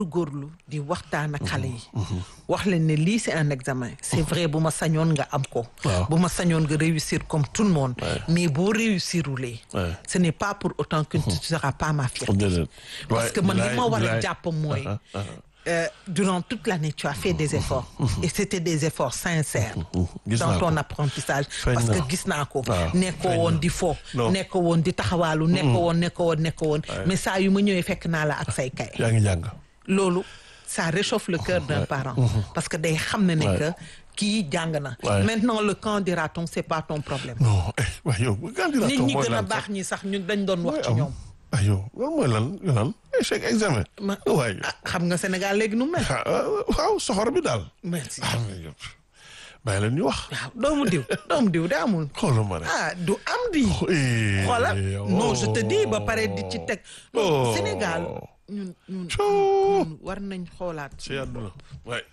góorlu di waxtaan ak xale yi wax leen ne lii c'est un examen c'est vrai bu ma sañoon nga am ko Waaw. bu ma sañoon nga réussir comme tout le monde mais boo réussirulee Ouais. ce n'est pas pour autant que tu ne seras pas ma fierté déedéet. parce Ouais, que man li bilaay, ma war a bilaay. jàpp mooy Ah, ah, euh, durant toute l'année tu as fait des efforts et c'était des efforts sincères gis dans naa ton ko. apprentissage Feeñ parce na. que gis naa ko waaw, nekkoo feeñ woon na. di fo Non. nekkoo woon di taxawaalu nekkoo woon nekkoo woon nekkoo woon mais saa yu ma ñëwee fekk naa la ak say kay yaa ngi jàng. loolu ça réchauffe le cœur d'un parent parce que day xam ne ne Ouais. que kii jàng na Ouais. maintenant le quand dira-t-on c'est pas ton problème non eh waaye yow candidat nit ñi mooy gën a lan baax ñi sax ñu dañ doon wax ci am ñoom ah yow loolu mooy lan lan échec examen. ma waaye ah, xam nga Sénégal léegi nu mel ah, ah, waaw soxor bi daal. merci ah mais yow bàyyi leen ñu wax. waaw doomu diw doomu diw da amul xoolal ma rek. ah du am di Eh, xoolal oh. non je te dis ba pare di ci teg non Oh. Sénégal ñun ñun Coo. ñun war nañ xoolaat ci àdduna waay.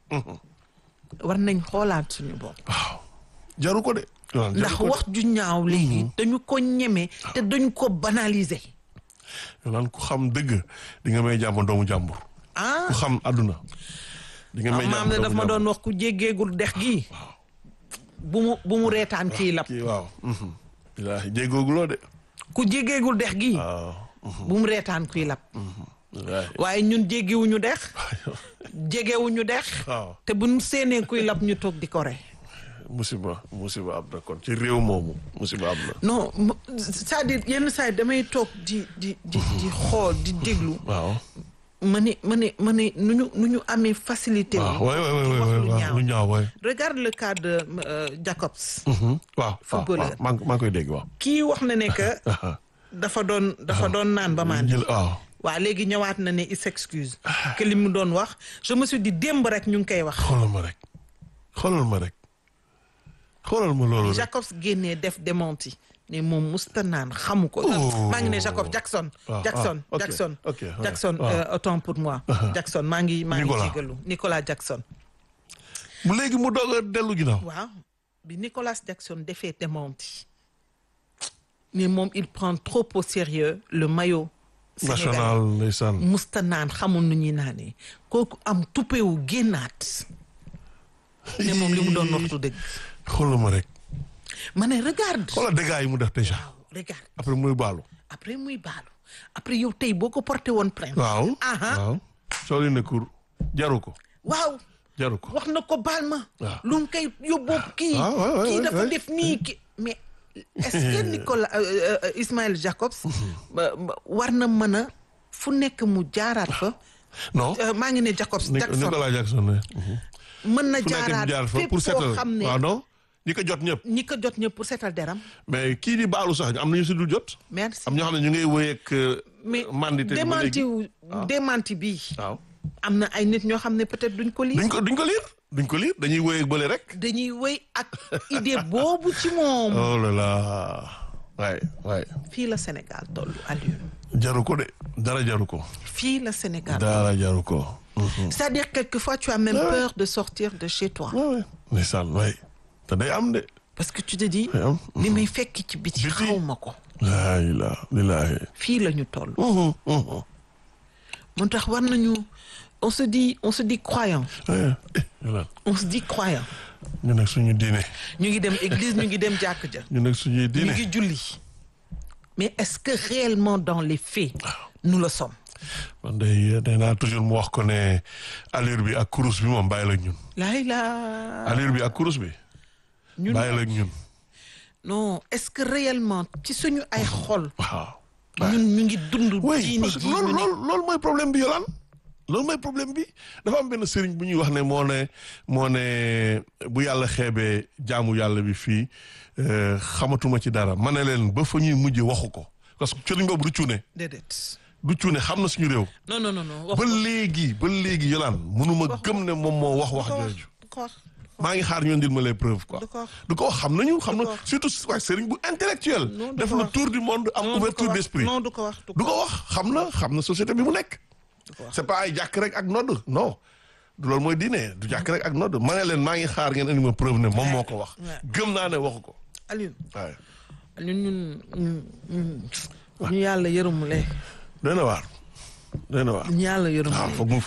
war nañ xoolaat suñu bopp waaw jaru ko de. yow ndax wax ju ñaaw léegi dañu ko ñeme te dañu ko banaliser yow ku xam dëgg di nga may jàmm doomu jàmbur. ah ku xam àdduna. di nga may jàmm maam ne daf ma doon wax ku jéggeegul dex gi bu mu bu mu reetaan kii lab kii waaw. bilaahi jéggooguloo de. ku jéggeegul dex gi waaw. bu mu reetaan kuy lab bilaahi. waaye ñun jéggiwuñu dex jegewuñu dex waaw. te bu ñu séenee kuy lab ñu toog di ko re musiba musiba am na kon ci réew moomu musiba am na. non m- c'est-à-dire yenn saa yi damay toog di di di di xool di déglu waaw. ma ne ma ne ma ne nu ñu nu ñu amee facilité waaw wu waay waay di waay wax lu waay ñaaw lu ñaaw waay. regarde le cas de euh, Jacobs waaw waaw Footballeur. waaw maa ngi maa ngi koy dégg waaw. kii wax na ne que dafa doon dafa doon naan ba maan jël waaw. waa léegi ñëwaat na ne il s'excuse que li mu doon wax je me suis dit démb rek ñu ngi koy wax xoolal ma rek xoolal ma rek xoolal ma loolu rek. Jacobs génnee def démenti ne moom musta naan xamu ko Oh. maa ngi ne Jacob Jackson Ah, Jackson ah, ok, Jackson ok, ouais. Jackson Ah. euh, autant pour moi Jackson maa ngi maa ngi Nicolas. jégalu Nicolas Jackson bu léegi mu doog a dellu ginnaaw. waaw bi Nicolas Jackson defee démenti mais moom il prend trop au sérieux le maillot sénégalais national ndeysaan. musta naan xamul nu ñuy naanee kooku am tuppewu génnaat ne moom li mu doon waxtu dëgg xoolal ma rek. ma ne regarde xoolal dégâts yi mu def déjà. waaw regarde après muy baalu. après muy baalu après yow tey boo ko porté woon plainte waaw. aha waaw. soo leen ne kur jaru ko waaw jaru ko. wax na ko baal ma waaw. lu mu koy yóbboo kii Ah, ouais, ouais, kii ouais, dafa ouais. def nii ki mais est-ce que Nicolas euh, euh, Ismaël Jacobs ba- ba- war na mën a fu nekk mu jaaraat fa non. Euh, maa ngi ne Jacobs Nic- Jackson Nicolas Jackson ne. mën na fu nekk jaaraat mu jaar fa fépp pour foo seetal xam ne waaw non ñi ko jot ñëpp. ñi ko jot ñëpp pour seetal deram mais kii di baalu sax am na ñu si dul jot. merci am ñoo xam ne ñu ngay wéyeeg. mais mandité bi ba démenti léegi. wu démenti bi waaw. am na ay nit ñoo xam ne peut-être duñ ko lire duñ ko duñ ko liir duñ ko liir dañuy wéyeeg bële rek. dañuy wéy ak idée boobu ci moom oh là là waay waay fii la Sénégal tollu Aliou jaru ko de dara jaru ko. fii la Sénégal dara jaru ko. c'est-à-dire quelquefois tu as même peur de sortir de chez toi waaw waay ndeysaan waay te day am de. parce que tu te dis day am. li may fekk ci biti Biti. xaw ma ko laa ilaaha lillaahi. fii la ñu toll moo tax war nañu on se dit on se dit croyant eh eh on se dit croyant ñu nekk suñu diine ñu ngi dem église ñu ngi dem jàkk ja ñu nekk suñuy ñu diine. ngi julli mais est-ce que réellement dans les faits nous le sommes man day day naa toujours mu wax ko ne allure bi ak kurus bi moom bàyyi la ak ñun. laay la allure bi ak kurus bi. ñun bàyyi la ak ñun. non est-ce que réellement ci suñu ay xol waaw. ñun ñu ngi dund oui diini parce que ji loolu ñu ne loolu loolu mooy problème bi yolaan loolu mooy problème bi dafa am benn sëriñ bu ñuy wax ne moo ne moo ne bu yàlla xeebee jaamu yàlla bi fii euh, xamatuma ci dara ma ne leen ba fa ñuy mujje waxu ko parce que sëriñ boobu du cuune déedéet du cuune xam na suñu réew non non non non wax ba léegi ba léegi yolaan mënuma gëm ne moom moo wax wax ko wax jooju du ko wax maa ngi xaar ñoo ndil ma les preuves quoi Du ko wax. du ko wax xam nañu xam na ko wax. surtout waaye sëriñ bu intellectuel Non, du def ko na wax. tour du monde am Non, du ko ouverture wax. d'esprit non du ko wax du ko wax xam na xam na société bi mu nekk c'est pas ay jàkk rek ak nodd non du loolu mooy diine du jàkk rek ak nodd ma ne leen maa ngi xaar ngeen indi ma preuve ne moom moo ko wax Ouais. gëm naa ne waxu ko Aliou waaye ñun ñun ñun ñun ñu yàlla yërëmule doy na waar doy na waar yàlla yërëm waaw foog mu